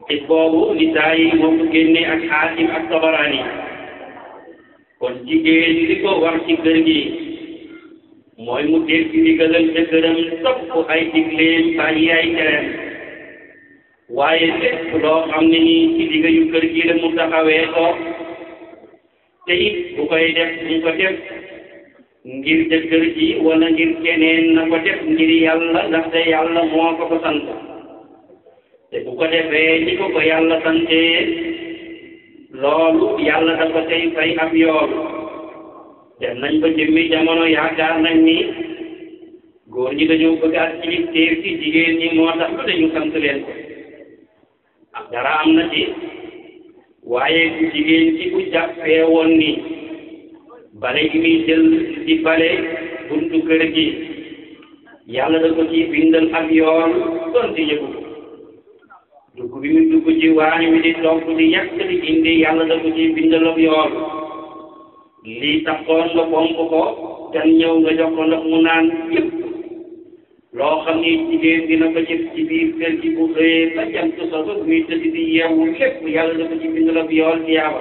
xis boobu nisaa yi moo ko génne ak xaakim ak tabaraani kon jigéen li ko war ci kër gi mooy mu dégg ndigalal jëkkëram topp ay digleem bàyyi ay tereem waaye lépp loo xam ne nii ci digga yu kër gi la mu taxawee ko te it bu koy def mu ko def ngir jëkkër ji wala ngir keneen na ko def ngir yàlla ndaxte yàlla moo ko ko sant te bu ko defee ni ko ko yàlla santee loolu yàlla da ko tey fay ab yool dem nañ ba jëmmi jamono yaakaar nañ ni góor ñi dañoo bëgg ak kilifteef ci jigéen ñi moo tax ba dañu sant leen ko ak dara am na ci waaye ku jigéen ci bu jàppee woon ni bale gi muy jël di bale buntu kër gi yàlla da ko ci bindal ak yool donte yëgu ko dugg bi mu dugg ci waañ wi di togg di yàq di indi yàlla da ko ci bindal ak yool lii taxoon nga pomp ko gan ñëw nga jox ko ndox mu naan yëpp loo xam ni jigéen dina ko jëf ci biir kër gi bu xëyee ba jant so ba muy tëdd di yeewu lépp yàlla da ko ci bindal ak yool tiyaaba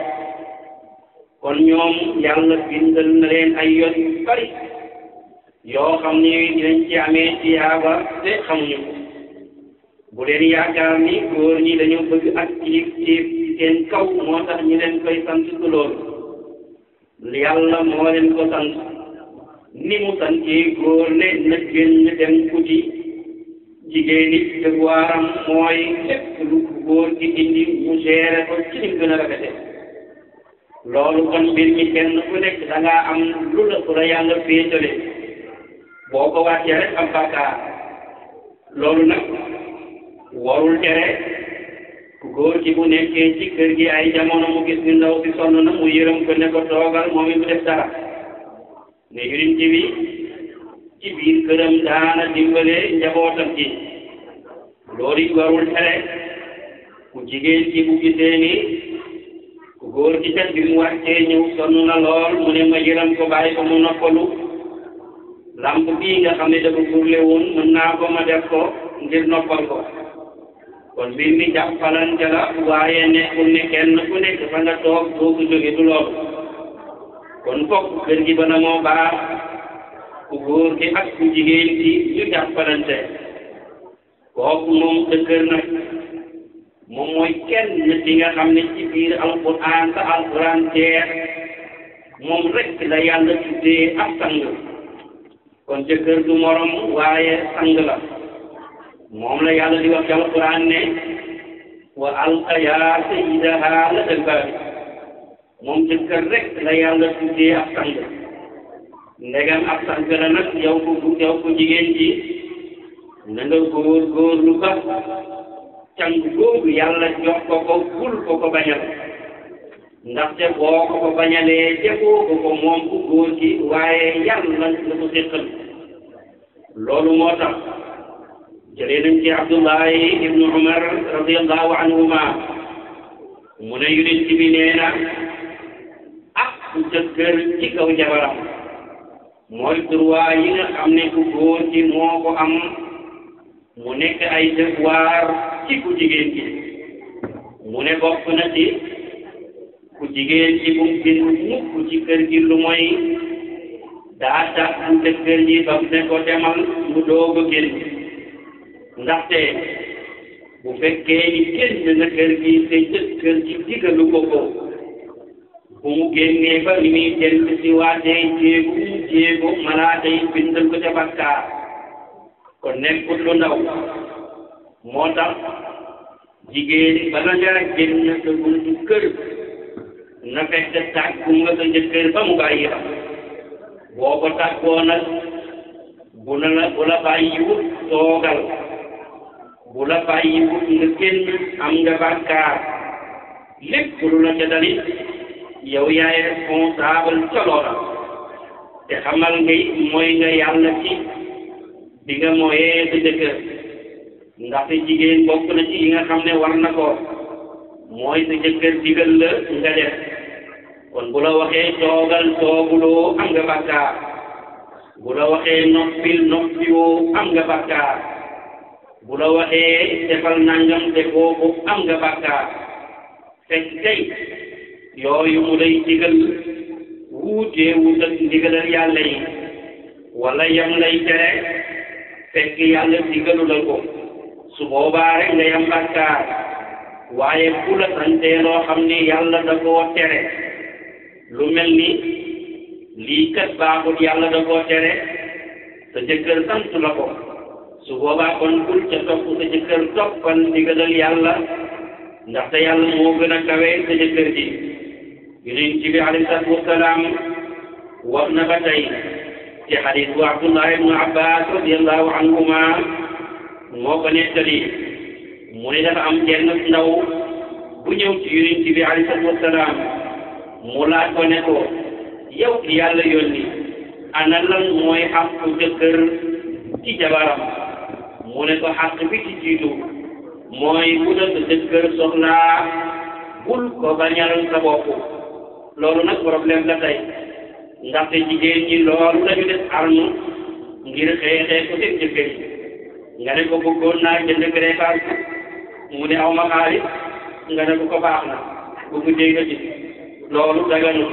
kon ñoom yàlla bindal na leen ay yoon yu bari yoo xam ni dinañ ci amee tiyaaba te xamuñu ko bu leen yaakaar ni góor ñi dañoo bëgg ak kilifteef ci seen kaw moo tax ñu leen koy sant du loolu yàlla moo leen ko sant ni mu santee góor ne na génn dem kuti jigéen it devoiram mooy lépp lu góor gi indi mu géré ko ci ni mu gën a rafete loolu kon mbir mi kenn ku nekk da ngaa am lu la ku la yàlla féetale boo ko wàccee rek am bàkkaar loolu nag warul tere ku góor gi bu nekkee ci kër gi ay jamono mu gis ni ndaw si sonn na mu yërëm ko ne ko toogal moom it mu def dara ne yonent bi ci biir këram daana dimbale njabootam gi loolu it warul tere ku jigéen ci bu gisee ni ku góor gi kat bi mu wàccee ñëw sonn na lool mu ne ma yërëm ko bàyyi ko mu noppalu lamp bii nga xam ne dafa burle woon mën naa ko ma def ko ngir noppal ko kon mbir mi jàppalante la waaye nekkul ne kenn ku nekk fa nga toog doo ko jóge du loolu kon fokk kër gi bana moo baax ku góor gi ak ku jigéen gi ñu jàppalante kooku moom dëkkër nag moom mooy kenn ci nga xam ne ci biir alquran sa alquran teer moom rek la yàlla tuddee ab sang kon jëkkër du morom waaye sang la moom la yàlla di wax ci alquran ne wa alqa yaa sayyidaha la dëggaari moom jëkkër rek la yàlla tuddee ab sang ndegam ab sang la nag yow ko yow ko jigéen ji na nga góor góorlu ba càng googu yàlla jox ko ko bul ko ko bañal ndaxte boo ko ko bañalee defoo ko ko moom ku góor gi waaye yàlla nga ko séqal loolu moo tax jëlee nañ ci abdullahi ibnu umar radiallahu anhuma mu ne yonent bi nee na ak ku jëkkër ci kaw jabaram mooy droit yi nga xam ne ku góor gi moo ko am mu nekk ay devoir ci ku jigéen gi mu ne bokk na ci ku jigéen gi bu gën mukk ci kër gi lu mooy daa tax bu jëkkër ji ba mu ne ko demal mu doog a génn ndaxte bu fekkee ni génn na kër gi te jëkkër ji digalu ko ko bu mu génnee ba ni muy dellu si waatee jéegu jéegu malaaka yi bindal ko ca bakkaar kon nekkul lu ndaw moo tax jigéen bala nga génn sa buntu kër na fekk tàggu nga sa jëkkër ba mu bàyyi la boo ko tàggoo nag bu la la bu la bàyyiwut toogal bu la bàyyiwut nga génn am nga bàkkaar lépp lu la ca dalit yow yaay responsable ca loola te xamal ngay mooy nga yàlla ci bi nga mooyee sa jëkkër ndaxte jigéen bokk na ci yi nga xam ne war na ko mooy sa jëkkër digal la nga def kon bu la waxee toogal tooguloo am nga bàkkaar bu la waxee noppil noppiwoo am nga bàkkaar bu la waxee defal nangam te kooku am nga bàkkaar fekk kay yooyu mu lay digal wuutee wut ak ndigalal yàlla yi wala yam lay tere fekk yàlla digalu la ko su boobaa rek nga yam bàkkaar waaye bu la santee loo xam ni yàlla da koo tere lu mel ni lii kat baaxut yàlla da koo tere sa jëkkër sant la ko su boobaa kon bul ca topp sa jëkkër toppal ndigalal yàlla ndaxte yàlla moo gën a kawe sa jëkkër ji yonent bi alayhi salaatu wasalaam wax na ba tey ci xadis bu Abdullah ibnu Abbas radiallahu anhuma moo ko nettali mu ne dafa am jenn ndaw bu ñëw ci yonent bi alayhi salaatu wasalaam mu laaj ko ne ko yow ki yàlla yónni ana lan mooy xàqu jëkkër ci jabaram mu ne ko xàq bi ci jiitu mooy bu la sa jëkkër soxlaa bul ko bañal sa bopp loolu nag problème la tey ndaxte jigéen ñi loolu lañu def arme ngir xeexee ko seen jëkkër yi nga ne ko bëggoon naa jënd greffage mu ne aw ma xaalis nga ne ko ko baax na bu mu dégg ci loolu daganu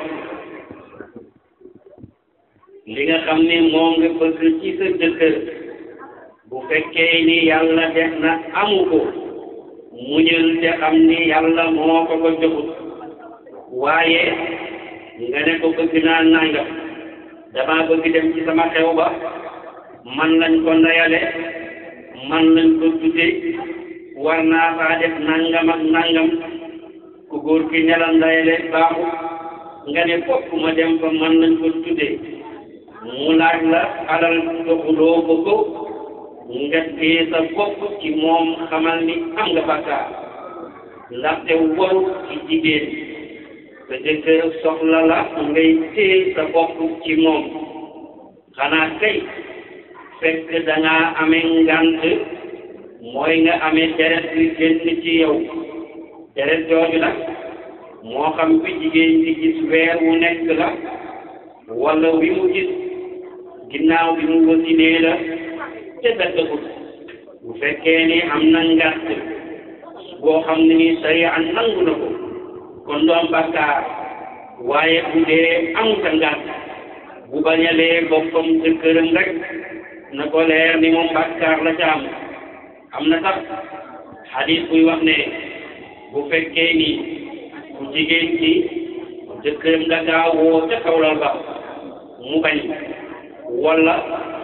li nga xam ne moom nga bëgg ci sa jëkkër bu fekkee ni yàlla def na amu ko muñal te xam ni yàlla moo ko ko joxut waaye nga ne ko bëgg naa nangam dama bëgg dem ci sama xew ba man lañ ko ndayale man lañ ko tudde war naa faa def nangam ak nangam ku góor ki ne la ndayale baaxu nga ne fokk ma dem fa man lañ ko tudde mu laaj la alal joxuloo ko ko nga tee sa bopp ci moom xamal ni am nga bàkkaar ndaxte waru ci jigéen sa jëkkër soxla la ngay tee sa bopp ci moom xanaa kay fekk dangaa amee ngant mooy nga amee deret bi génn ci yow deret jooju nag moo xam bi jigéen di gis weer wu nekk la wala wi mu gis ginnaaw bi mu wasinee la te daggagut bu fekkee ni am na ngàtt boo xam ne ni sariya nangu na ko kon du am bàkkaar waaye bu dee am ka ngàtt bu bañalee boppam jëkkëram rek na ko leer ni moom bàkkaar la ca am am na sax xadis buy wax ne bu fekkee ni bu jigéen ci jëkkëram da kaa woo ca kawlal ba mu bañ wala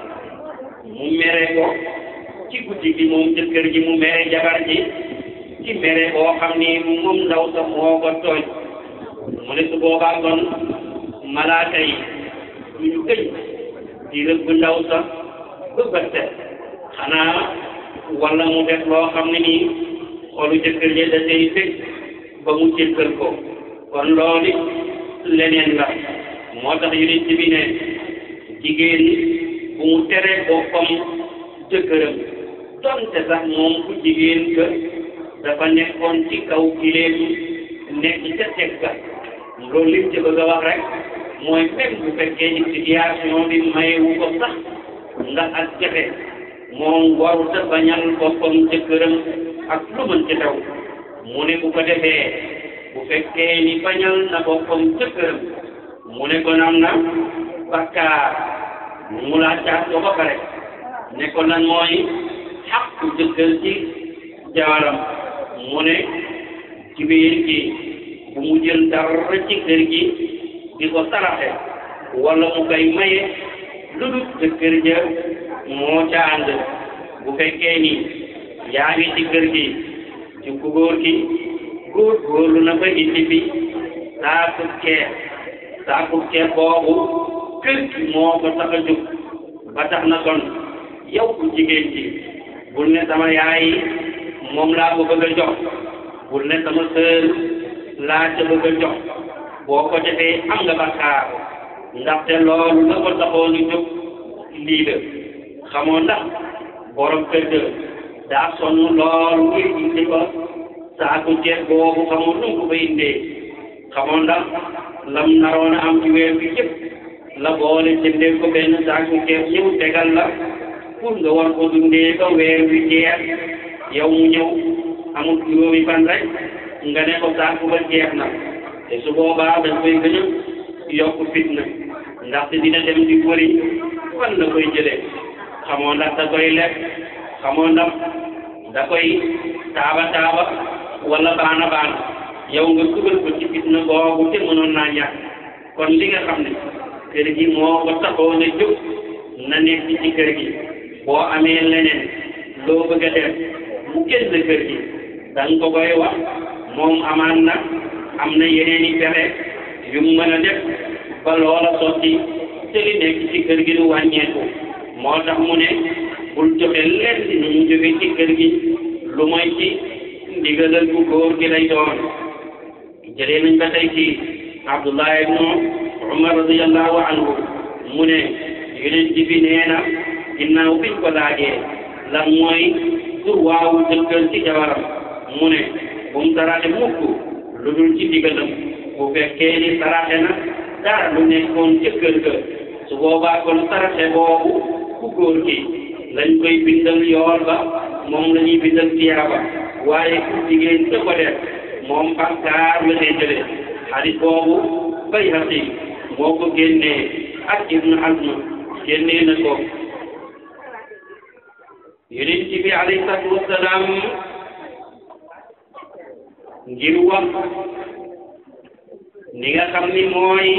mu mere ko ci guddi gi moom jëkkër ji mu mere jabar ji ci mere boo xam ni moom ndaw sa moo ko tooñ mu ne su boobaa kon malaaka yi du ñu gëj di rëbb ndaw sa ba bëtte xanaa wala mu def loo xam ne nii xolu jëkkër ji da day fekk ba mu jëkkër ko kon loolu leneen la moo tax yonent bi ne jigéen bu mu tere boppam jëkkëram donte sax moom ku jigéen ka dafa nekkoon ci kaw gileem nekk ca teg ga loolu lim ci bëgg a wax rek mooy même bu fekkee ni situation bi mayewu ko sax ndax ak jafe moom warut a bañal boppam jëkkëram ak lu mën ci taw mu ne bu ko defee bu fekkee ni bañal na boppam jëkkëram mu ne ko am na bakkaar mu laa caat ko ba pare ne ko lan mooy xaqu jëkkër ci jawaram mu ne ci biir gi bu mu jël dara ci kër gi di ko saraxe wala mu koy maye lu dul jëkkër ja moo ca ànd bu fekkee ni yaa ngi ci kër gi ci ku góor gi góor góorlu na ba indi fi saaku ceeb saaku ceeb boobu kër gi moo ko tax a jóg ba tax na kon yow ku jigéen ji bul ne sama yaay moom laa ko bëgg a jox bul ne sama sœur laa ca bëgg a jox boo ko defee am nga bakkaar ndaxte loolu la ko taxoon ñu jóg lii la xamoo ndax borom kër ga daa sonn lool ngir indi ko saaku ceeb boobu xamoo nu mu ko fa indee xamoo ndax lam naroon a am ci weer bi yëpp la boole jëndee ko benn saaku ceeb ñëw tegal la pour nga war ko dundee ba weer wi jeex yow mu ñëw amul juróomi fan rek nga ne ko sànq ba jeex na te su boobaa dañ koy gën a yokk fitna ndaxte dina dem di wëri fan la koy jëlee xamoo ndax da koy lekk xamoo ndax da koy taaba taaba wala baana baana yow nga dugal ko ci fitna boobu te mënoon naa ñàkk kon li nga xam ne kër gi moo ko taxoon a jóg na nekk ci kër gi boo amee leneen loo bëgg a def mu génn kër gi da nga ko koy wax moom amaan na am na yeneen i pexe yu mu mën a def ba loola sotti te li nekk ci kër gi du wàññeeku moo tax mu ne bul joxe lenn nu mu jóge ci kër gi lu mooy ci ndigalal bu góor gi lay doon jëlee nañ ba tey ci Abdullah ibnu Umar radiyallahu anhu mu ne yonent bi nee na ginnaaw biñ ko laajee lan mooy tur waawu jëkkër ci jabaram mu ne bu mu saraxe mukk lu dul ci digalam bu fekkee ni saraxe na dara lu nekkoon ca kër ga su boobaa kon saraxe boobu ku góor gi lañ koy bindal yool ba moom la ñuy bindal tiyaaba waaye ku jigéen ca ko def moom bàkkaar la lay jëlee xadis boobu Bayhaqi moo ko génnee ak Ibnu Hazm génnee na ko yonent bi alayhi salaatu wasalaam ngir wax ni nga xam ni mooy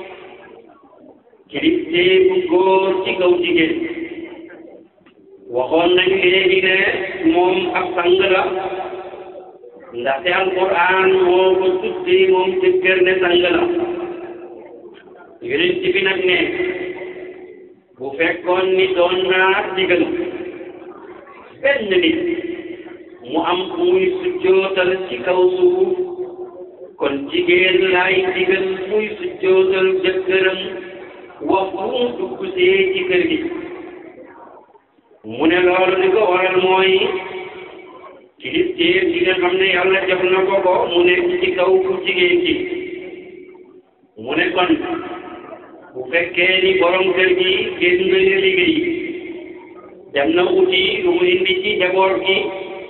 kilifteefu góor ci kaw jigéen waxoon nañ léegi ne moom ab sang la ndaxte alquran moo ko tuddee moom jëkkër ne sang la yonent bi nag ne bu fekkoon ni doon naa digal benn nit mu am muy sujjootal ci kaw suuf kon jigéen laay digal muy sujjootal jëkkëram waxtu mu dugg see ci kër gi mu ne loolu li ko waral mooy kilifteef gi nga xam ne yàlla jox na ko ko mu nekk ci kaw ku jigéen ci mu ne kon bu fekkee ni borom kër gi génn na liggéey dem na uti lu mu indi ci njaboot gi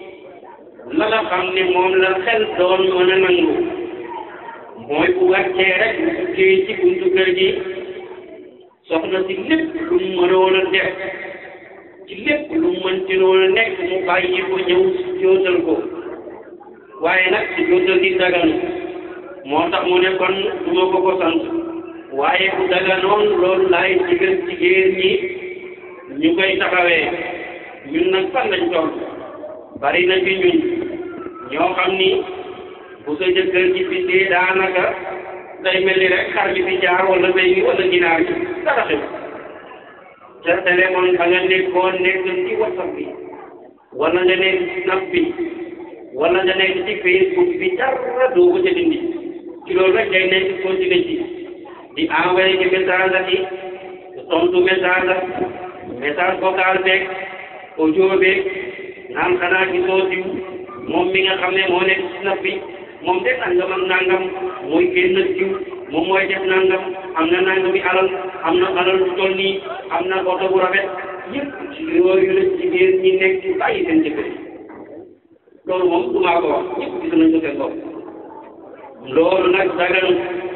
la nga xam ne moom la xel doon mën a nangu mooy bu wàccee rek bu duggee ci buntu kër gi soxna si lépp lu mu mënoon a def ci lépp lu mu mënti noon a nekk mu bàyyi ko ñëw si jootal ko waaye nag si jootal di daganu moo tax mu ne kon du ma ko ko sant waaye bu daganoon loolu laay digal jigéen ñi ñu koy taxawee ñun nag fan lañ toll bari na ci ñun ñoo xam ni bu sa jëkkër ji bindee daanaka day mel ni rek xar bi fi jaar wala béy bi wala ginaar bi dara xew ca téléphone ba nga nekkoon nekk ci whatsapp bi wala nga nekk ci snap bi wala nga nekk ci facebook bi dara doo ko ca dindi ci loolu rek day nekk continué ci di envoyé ci message ak yi tontu message ak message vocal beeg audio beeg naan xanaa gisoo diw moom mi nga xam ne moo nekk ci snap bi moom de nangam ak nangam mooy génn diw moom mooy def nangam am na nangami alal am na alal bu toll nii am na oto bu rafet yëpp ci yooyu la jigéen ñi nekk ci bàyyi seen jëkkër yi loolu moom du maa ko wax ñëpp gis nañ ko seen bopp loolu nag dagan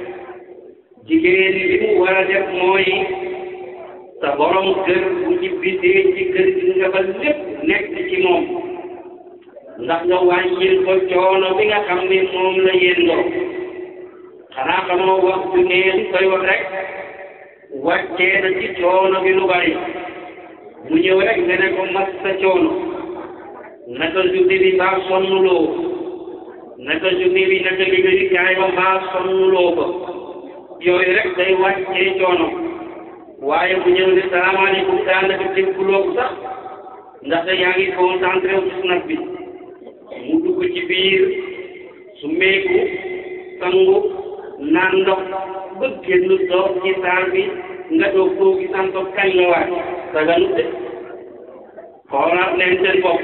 jigéen li mu war a def mooy sa borom kër bu ñibbisee ci kër gi nga ba lépp nekk ci moom ndax nga wàññil ko coono bi nga xam ne moom la yendoo xanaa xamoo wax bu ngeen koy wax rek wàccee na ci coono bi lu bari mu ñëw rek nga ne ko mas sa coono naka journée bi mbaa sonnuloo naka journée bi naka liggéey kaay ba mbaa sonnuloo ko yooyu rek day wàccee coono waaye bu ñëw ne salaamaaleykum daanaka dégguloo ko sax ndaxte yaa ngi concentré wu ci snap bi mu dugg ci biir su meeku sangu naan ndox ba génn toog ci saal bi nga doog koo gi sant kañ la waay saganu de xoolaat leen seen bopp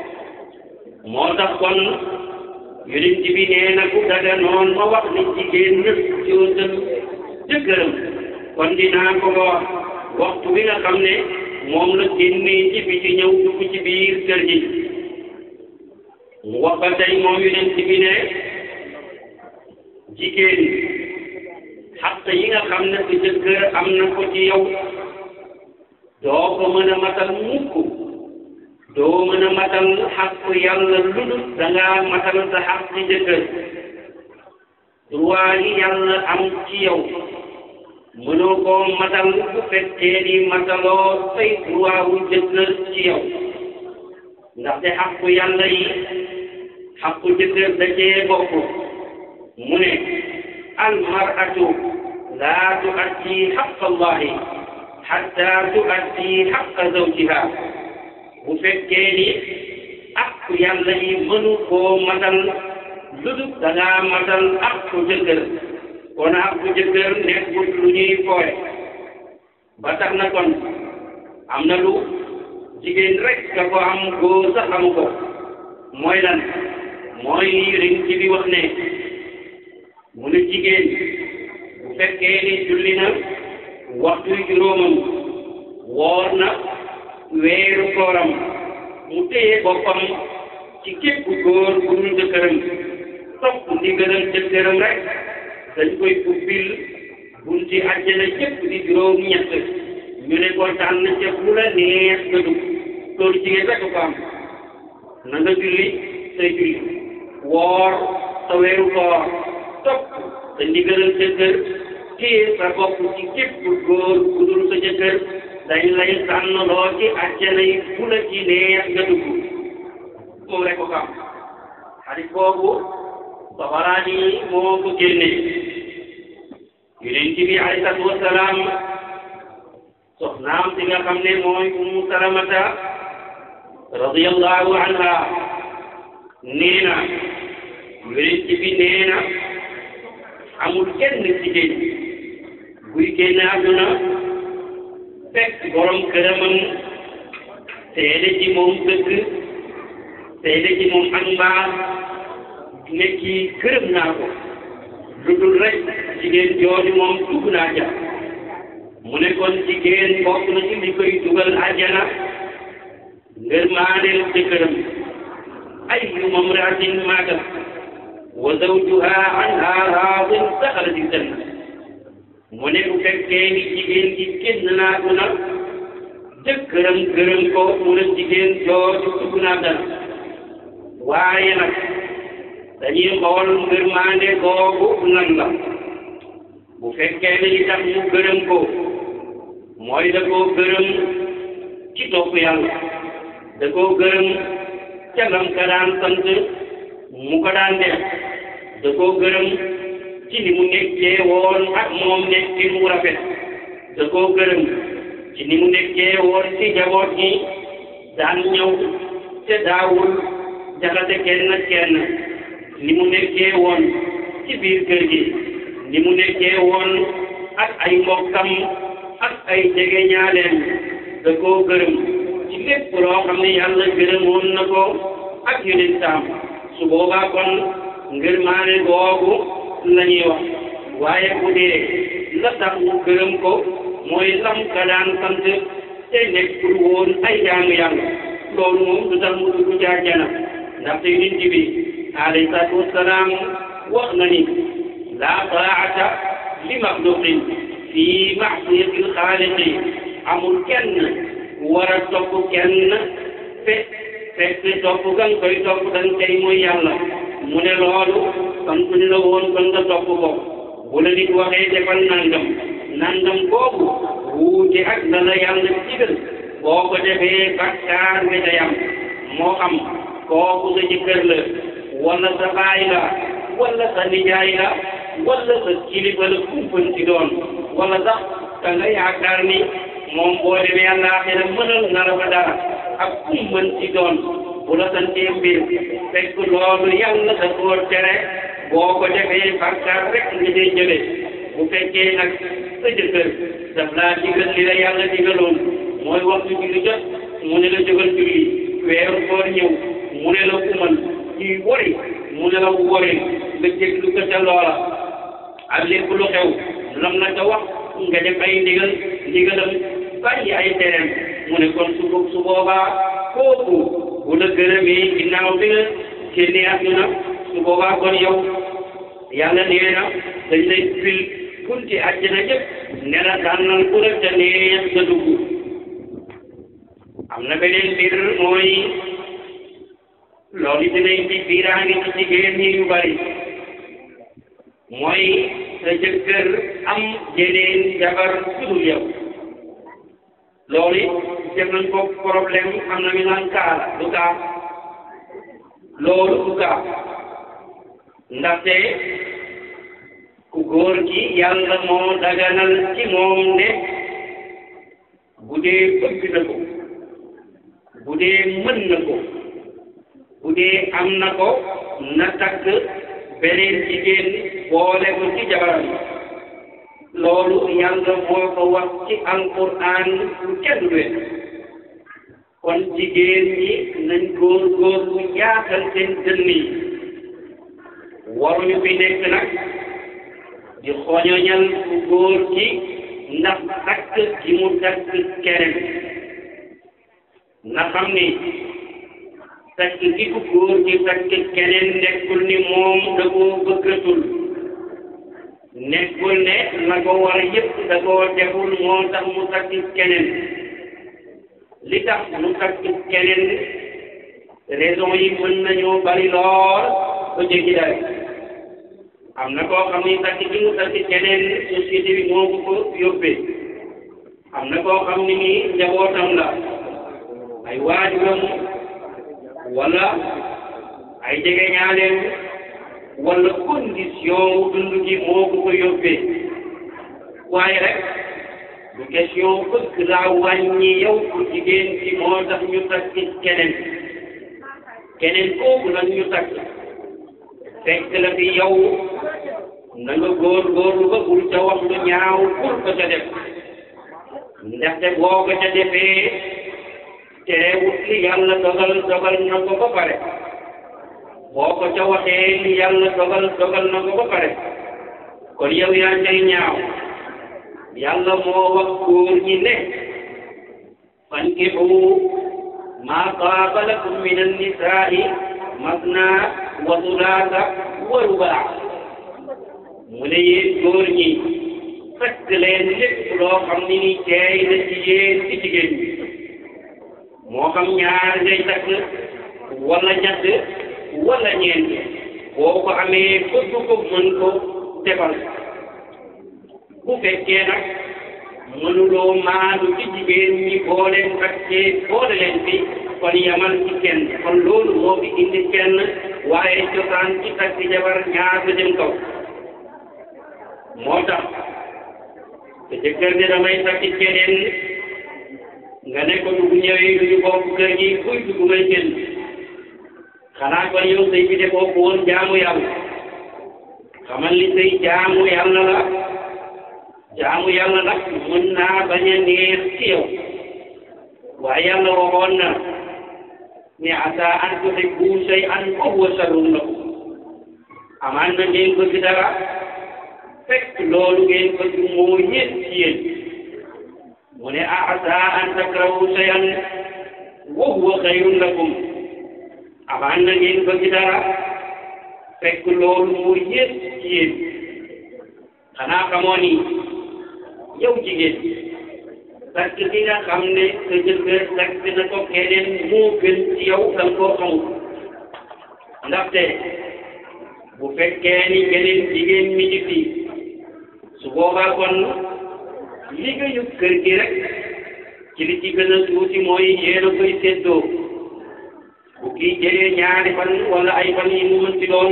moo tax kon yonent bi nee na ku daga noon ma wax ni jigéen ñëpp jootal jëkkëram kon dinaa ko ko wax waxtu bi nga xam ne moom la génnee ci bi ci ñëw dugg ci biir kër gi mu wax ba tey moom yonent bi ne jigéen xaq yi nga xam ne sa jëkkër am na ko ci yow doo ko mën a matal mukk doo mën a matal xaq yàlla lu dul da ngaa matal sa xaq ci jëkkër droit yi yàlla am ci yow mënoo koo matal bu fekkee ni mataloo say droit wu jëkkër ci yow ndaxte xaqu yàlla yi xaqu jëkkër da cee bokk mu ne almaratu laa tuaddi xaq allahi xatta tuaddi xaqa zawjiha bu fekkee ni aqu yàlla yi mënu koo matal lu dul da ngaa matal aqu jëkkër kon aqu jëkkër nekkul lu ñuy fooye ba tax na kon am na lu jigéen rek nga ko am góor sax amu ko mooy lan mooy ring ci bi wax ne mu ne jigéen bu fekkee ni julli na waxtu juróomam woor na weeru kooram mu téye boppam ci képp góor bu dul jëkkëram topp ndigalal jëkkëram rek dañ koy ubbil bunti àjjana yépp di juróom ñett ñu ne ko tànn ca fu la neex nga dugg loolu jigéen rek ko am na nga julli say julli woor sa weeru koor topp sa ndigalal jëkkër téye sa bopp ci képp góor bu dul sa jëkkër dañ lay tànn loo ci àjjana yi fu la ci neex nga dugg moom rek ko am xadis boobu Tabaraani moo ko génne yonent bi alayhi salaatu wasalaam soxnaam si nga xam ne mooy Ummu Salamata radiyallahu anha nee na yonent bi nee na amul kenn jigéen buy génn àdduna fekk borom këramam seede ci moom dëgg seede ci moom ak mbaax ne kii gërëm naa ko lu dul rek jigéen jooju moom dugg naa ja mu ne kon jigéen bokk na ci li koy dugal àjjana ngërmaaneel jëkkëram ayyuma mraatin maatat wa zawjuha anha raadin daxalat aljanna mu ne bu fekkee ni jigéen gi génn naa duna jëkkëram gërëm ko mu ne jigéen jooju dugg naa dana waaye nag dañuy xool ngërmaande googu nan la bu fekkee ne li tax mu gërëm ko mooy da koo gërëm ci topp yàlla da koo gërëm ca lam ka daan sant mu ko daan def da koo gërëm ci ni mu nekkee woon ak moom nekkin mu rafet da koo gërëm ci ni mu nekkee woon ci njaboot gi daan ñëw te daawul jaxase kenn kenn ni mu nekkee woon ci biir kër gi ni mu nekkee woon ak ay mbokkam ak ay jege ñaaleem da koo gërëm ci lépp loo xam ne yàlla gërëmoon na ko ak yonentam su boobaa kon ngërmaane googu la ñuy wax waaye bu dee la tax mu gërëm ko mooy lam ka daan sant te nekkul woon ay jaamu yàlla loolu moom du tax mu dugg ci àjjana ndaxte yonent bi alayhi salaatu wassalaam wax na ni laa taa'ata li maxluqin fii ma'siyati l-xaaliqi amul kenn war a topp kenn fe fekk topp ga nga koy topp da nga koy mooy yàlla mu ne loolu sant ni la woon kon nga topp ko bu la nit waxee defal nangam nangam boobu wuute ak la la yàlla digal boo ko defee bakkaar nga day am moo xam kooku sa jëkkër la wala sa baay la wala sa nijaay la wala sa kilifa la kumpan ci doon wala sax ka nga yaakaar ni moom boo demee àllaaxira mënal na la fa dara ak kumpan ci doon bu la santee mbir fekk loolu yàlla da koo tere boo ko defee bàkkaar rek nga dee jële bu fekkee nag sa jëkkër daf laa digal li la yàlla digaloon mooy waxtu julli jot mu ne la jógal julli weeru koor ñëw mu ne la kumal ñuy wori mu ne la wori nga jéglu ko ca loola ak lépp lu xew lam na ca wax nga def ay ndigal ndigalam bàyyi ay tereem mu ne kon su su boobaa kooku bu la gërëmee ginnaaw bi nga génnee àdduna su boobaa kon yow yàlla nee na dañ lay fil kunti àjjana yëpp ne la tànnal ku la ca neex nga dugg am na beneen mbir mooy loolu dinañ ci biiraange ci jigéen ñi yu bari mooy sa jëkkër am jeneen jabar sudul yow loolu def nañ ko problème am na ñu naan kaa la du kaa loolu du kaa ndaxte ku góor gi yàlla moo daganal ci moom ne bu dee bëgg na ko bu dee mën na ko bu dee am na ko na takk beneen jigéen boole ko ci jabaram loolu yàlla moo ko wax ci alquran lu kenn du wet kon jigéen ñi nañ góor góor bu yaatal seen dënn yi waruñu fi nekk nag di xoñoñal ku góor gi ndax takk gi mu takk keneen na xam ni takk gi ku góor gi takk keneen nekkul ni moom da koo bëggatul nekkul ne la ko war yëpp da koo deful moo tax mu takk keneen li tax mu takk keneen raison yi mën nañoo bari lool ba jéggi daal am na koo xam ni takk gi mu takk keneen société bi moo ko ko yóbbee am na koo xam ni nii njabootam la ay waajuram wala ay jegeñaaleem wala condition wu dund gi moo ko ko yóbbee waaye rek du question bëgg laa wàññi yow ku jigéen ci moo tax ñu takk keneen keneen kooku nag ñu takk fekk la fi yow na nga góor góorlu ba bul ca wax lu ñaaw pour ko ca def ndaxte boo ko ca defee terewut li yàlla dogal dogal na ko ba pare boo ko ca waxee li yàlla dogal dogal na ko ba pare kon yow yaa cay ñaaw yàlla moo wax góor ñi ne fankihu maa taaba lakum min annisaa'i masna wa sulaasa wa rubaa mu ne yéen góor ñi fekk leen lépp loo xam ni ni teey na ci yéen ci jigéen ñi moo xam ñaar ngay takk wala ñett wala ñeent boo ko amee bëgg ko mën ko defal bu fekkee nag mënuloo maandu ci jigéen ñi boo leen takkee boole leen fi kon yamal ci kenn kon loolu moo fi indi kenn waaye cosaan ci takk jabar ñaar ba jëm kaw moo tax te jëkkër ne damay takk keneen nga ne ko dugg ñëwee du ñu bokk kër gi kuy dugg may génn xanaa kon yow sëy bi defoo ko woon jaamu yàlla xamal li sëy jaamu yàlla la jaamu yàlla nag mën naa bañ a neex ci yow waaye yàlla waxoon na ne asa an tuhibbu shay'an wa huwa sharrun lakum amaan na ngeen bëgg dara fekk loolu ngeen bëgg moo yées ci yéen mu ne a asa an takrahu shay'an wa huwa khayrun lakum amaan na ngeen bëgg dara fekk loolu moo yées ci yéen xanaa xamoo ni yow jigéen takk ki nga xam ne sa jëkkër takk na ko keneen moo gën ci yow da nga koo xamul ndaxte bu fekkee ni beneen jigéen mi ngi fi su boobaa kon liggéeyu kër gi rek ci li ci gën a tuuti mooy yéen a koy séddoo bu kii jëlee ñaari fan wala ay fan yi mu mën ci doon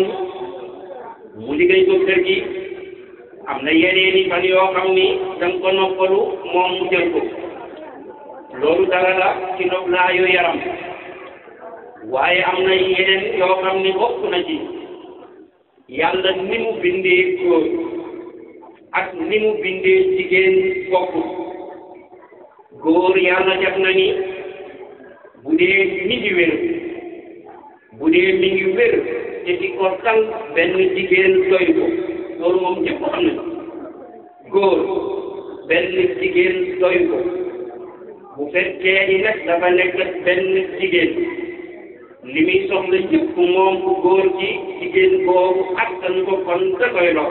mu liggéey ko kër gi am na yeneen i fan yoo xam ni da nga ko noppalu moom mu jël ko loolu dara la ci noflaayu yaram waaye am na yeneen yoo xam ni bokk na ci yàlla ni mu bindee góor ak ni mu bindee jigéen bokk góor yàlla def na ni bu dee mi ngi wér bu dee mi ngi wér te di ko tal benn jigéen doy ko loolu moom ñëpp xam nañ góor benn jigéen doy ko bu fekkee ni nag dafa nekk benn jigéen li muy soxla yëpp moom bu góor gi jigéen boobu attan ko kon da koy lor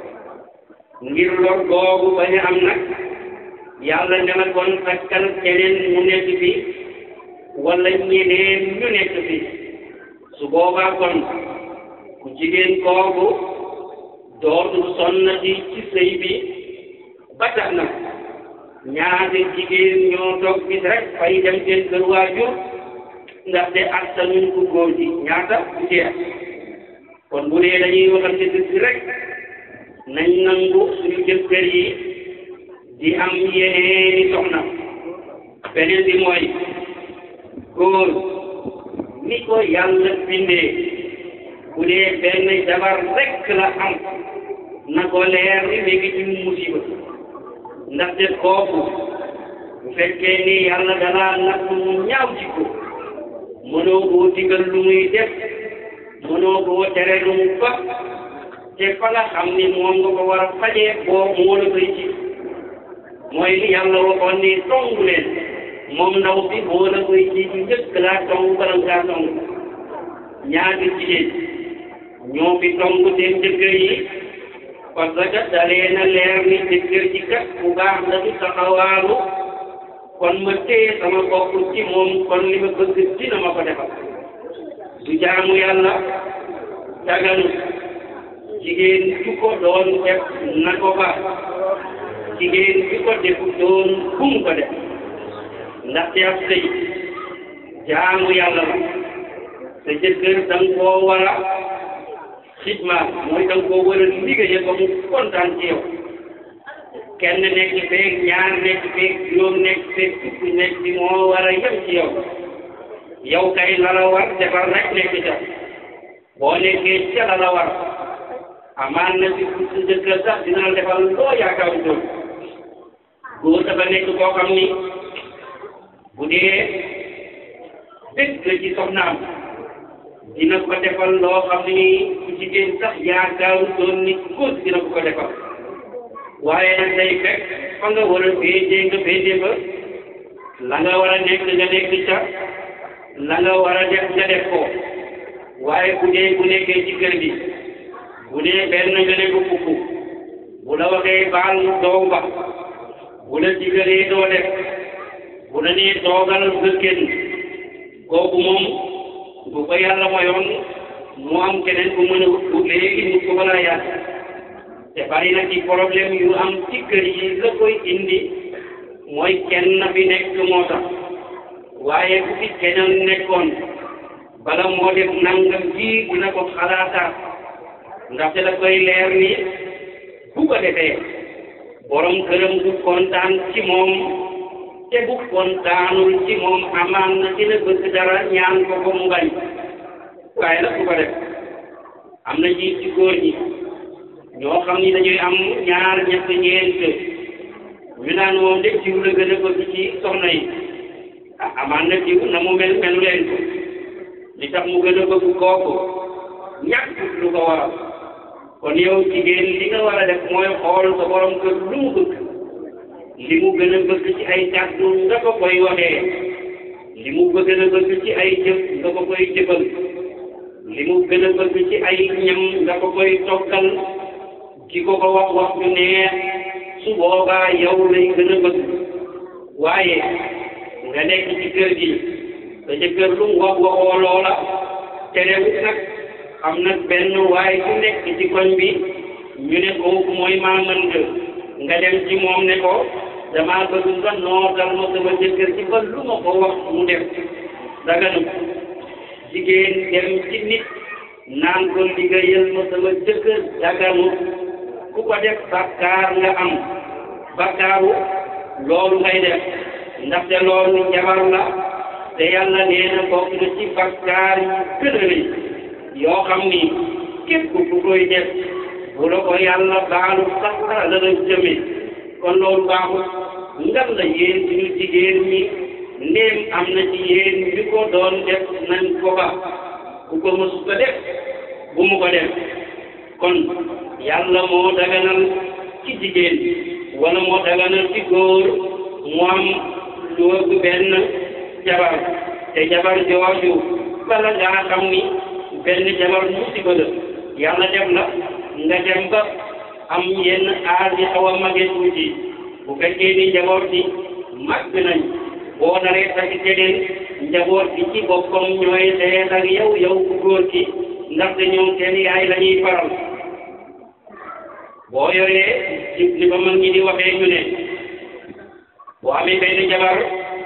ngir lor boobu bañ a am nag yàlla ne la kon takkal keneen mu nekk fi wala ñeneen ñu nekk fi su boobaa kon ku jigéen kooku dootul sonnati ci sëy bi ba tax na ñaari jigéen ñoo toog bis rek fay dem seen kër waajur ndaxte attanuñ ko góor gi ñaata du jeex kon bu dee dañuy waxante dëgg rek nañ nangu suñu jëkkër yi di am yeneeni soxna beneen bi mooy góor ni ko yàlla bindee bu dee benn jabar rek la am na ko leer ni léegi ci musiba ndaxte kooku bu fekkee ni yàlla dalaa natt mu ñaaw ci ko mënoo koo digal lu muy def mënoo koo tere lu mu fa te fa nga xam ni moom nga ko war a fajee boo moo la koy ci mooy li yàlla waxoon ni tongu leen moom ndaw si moo la koy ci njëkk laa tong bala ngaa tong ñaari jigéen ñoo fi tong seen jëkkër yi parce que dalee na leer ni jëkkër ji kat bu baax la du taxawaalu kon ma téye sama bopp ci moom kon li ma bëgg dina ma ko defal du jaamu yàlla daganu jigéen ju ko doon def na ko ba jigéen ju ko defu doon bum ko def ndaxte ab sëy jaamu yàlla la sa jëkkër da nga koo war a xidma mooy da nga koo war a liggéeye ba mu kontaan ci yow kenn nekk feeg ñaar nekk feeg juróom nekk feeg fukk nekk bi moo war a yem ci yow yow kay la la war defar rek nekk ca boo nekkee ca la la war amaan na si sa jëkkër sax dina la defal loo yaakaaru doon góor dafa nekk koo xam ni bu dee dëgg ci soxnaam dina ko defal loo xam ni ku jigéen sax yaakaaru doon ni góor dina ko ko defal waaye nag day fekk fa nga war a féetee nga féetee ba la nga war a nekk nga nekk ca la nga war a def nga def ko waaye bu dee bu nekkee ci kër gi bu dee benn nga ne ko fukk bu la waxee baal doo ba bu la digalee doo def bu la nee toogal nga génn kooku moom bu ko yàlla mayoon mu am keneen ku mën a wut léegi mu ko balaa yàgg te bari na ci problème yu am ci kër yi la koy indi mooy kenn fi nekk moo tax waaye bu fi keneen nekkoon bala moo def nangam ji dina ko xalaataat ndaxte da koy leer ni bu ko defee borom këram du kontaan ci moom te bu kontaanul ci moom amaan na dina bëgg dara ñaan ko ko mu bañ waaye nag bu ko def am na ji ci góor ñi ñoo xam ni dañuy am ñaar ñett ñeent ñu naan moom de jiw la gën a bëgg ci soxna yi ah amaan na jiw na mu mel melu leen ko li tax mu gën a bëgg kooku ñàkk lu ko waral kon yow jigéen li nga war a def mooy xool sa borom kër lu mu bëgg li mu gën a bëgg ci ay kàddu nga ko koy waxee li mu gën a bëgg ci ay jëf nga ko koy jëfal li mu gën a bëgg ci ay ñam nga ko koy toggal ki ko ko wax wax ju neex su boobaa yow lay gën a bëgg waaye nga nekk ci kër gi sa jëkkër lu mu wax waxoo loola terewut nag am nag benn waaye ku nekk ci koñ bi ñu ne kooku mooy maaman nga nga dem ci moom ne ko damaa bëgg nga nootal ma sama jëkkër ci ba lu ma ko wax mu def daganu jigéen dem ci nit naan ko liggéeyal ma sama jëkkër daganu ku ko def bakkaar nga am bakkaaru loolu ngay def ndaxte loolu jabar la te yàlla nee na bokk na ci bakkaar yi gën a rëy yoo xam ni képp ku koy def bu la ko yàlla baalu sax la la jëme kon loolu baaxul ngal la yéen suñu jigéen ñi ndéem am na ci yéen ñu ko doon def nañ ko ba ku ko mësu ko def bu mu ko def kon yàlla moo daganal ci jigéen wala moo daganal ci góor mu am du ëpp benn jabar te jabar jooju bala ngaa xam ni benn jabar musiba la yàlla def la nga dem ba am yenn aar yi xaw a mage tuuti bu fekkee ni njaboot bi màgg nañ boo naree takk keneen njaboot bi ci boppam ñooy xeex ak yow yow ku góor ki ndaxte ñoom seen yaay la ñuy faral boo yoree ci li ba mag ñi di waxee ñu ne boo amee benn jabar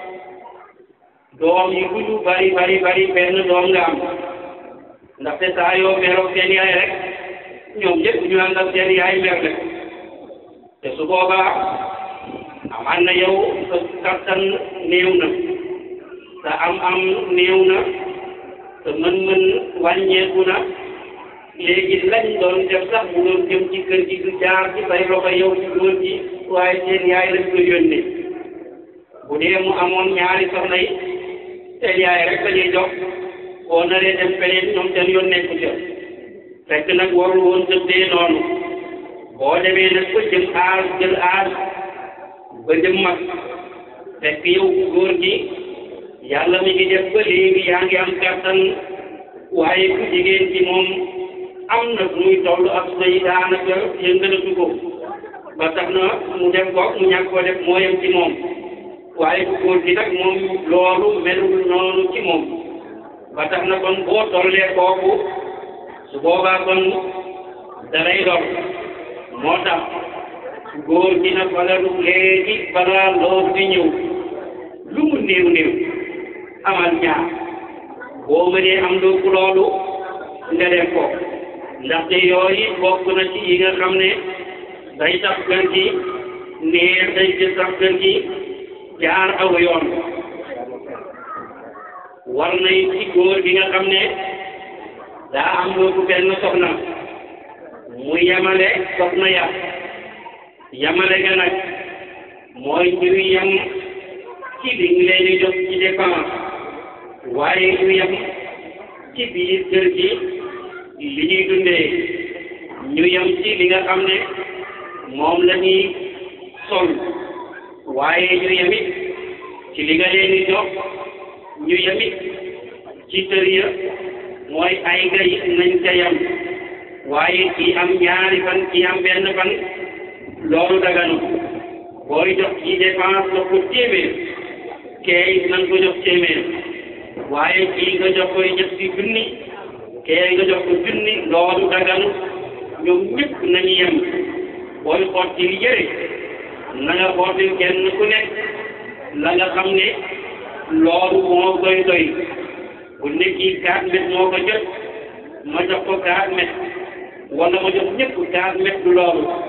doom yi ku ñu bari bari bari benn doom nga am ndaxte saa yoo meroo seen yaay rek ñoom ñëpp ñu ànd ak seen yaay mer rek te su boobaa amaan na yow sa kattan néew na sa am-am néew na sa mën-mën wàññeeku na léegi lañ doon def sax bu doon jëm ci kër gi du jaar ci say loxo yow ci góor gi waaye seen yaay lañ ko yónnee bu dee mu amoon ñaari soxna yi seen yaay rek la ñuy jox boo naree dem feneen ñoom seen yoon nekku ca fekk nag warul woon tëddee noonu boo demee nag ba jëm aar jël aar ba jëm mag fekk yow góor gi yàlla mi ngi def ba léegi yaa ngi am kattan waaye ku jigéen ci moom am na muy toll ak say daanaka yëngalatu ko ba tax na mu def ko mu ñàkk ko def moo yem ci moom waaye ku góor gi nag moom loolu melul noonu ci moom ba tax na kon boo tollee kooku su boobaa kon dalay lor moo tax góor gi na fagaru léegi balaa loolu di ñëw lu mu néew néew amal ñaar boo mënee am lu loolu nga def ko ndaxte yooyu bokk na ci yi nga xam ne day tax kër gi neex day ci tax kër gi jaar aw yoon war nay ci góor gi nga xam ne daa am looku benn soxna mu yemale soxna ya yamale nga nag mooy ñu yem ci li ñu leen di jox ci dépense waaye ñu yem ci biir kër gi li ñuy dundee ñu yem ci li nga xam ne moom la ñuy sol waaye ñu yemit ci li nga leen di jox ñu yemit ci kër ya mooy ay gay nañ ca yem waaye kii am ñaari fan kii am benn fan loolu daganu booy jox ci dépense jox ko téeméer kee nañ ko jox téeméer waaye kii nga jox koy ñetti junni kee nga jox ko junni loolu daganu ñoom ñëpp nañu yem booy xotti li yëre na nga xotti kenn ku nekk la nga xam ne loolu moo koy doy bu nekki quatre mètres moo ko jot ma jox ko quatre mètres wala ma jox ñëpp quatre mètres du loolu